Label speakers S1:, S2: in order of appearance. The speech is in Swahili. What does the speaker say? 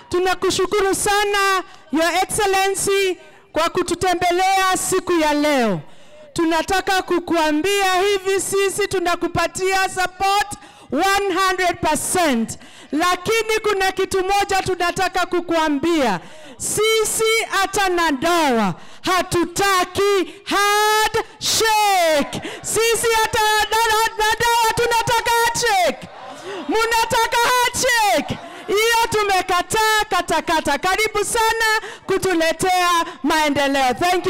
S1: Tunakushukuru sana Your Excellency kwa kututembelea siku ya leo. Tunataka kukuambia hivi, sisi tunakupatia support 100%, lakini kuna kitu moja tunataka kukuambia, sisi hata na dawa hatutaki handshake. Sisi hata na na dawa tunataka handshake. Munataka handshake? Hiyo tumekataa katakata. Karibu sana kutuletea maendeleo. Thank you.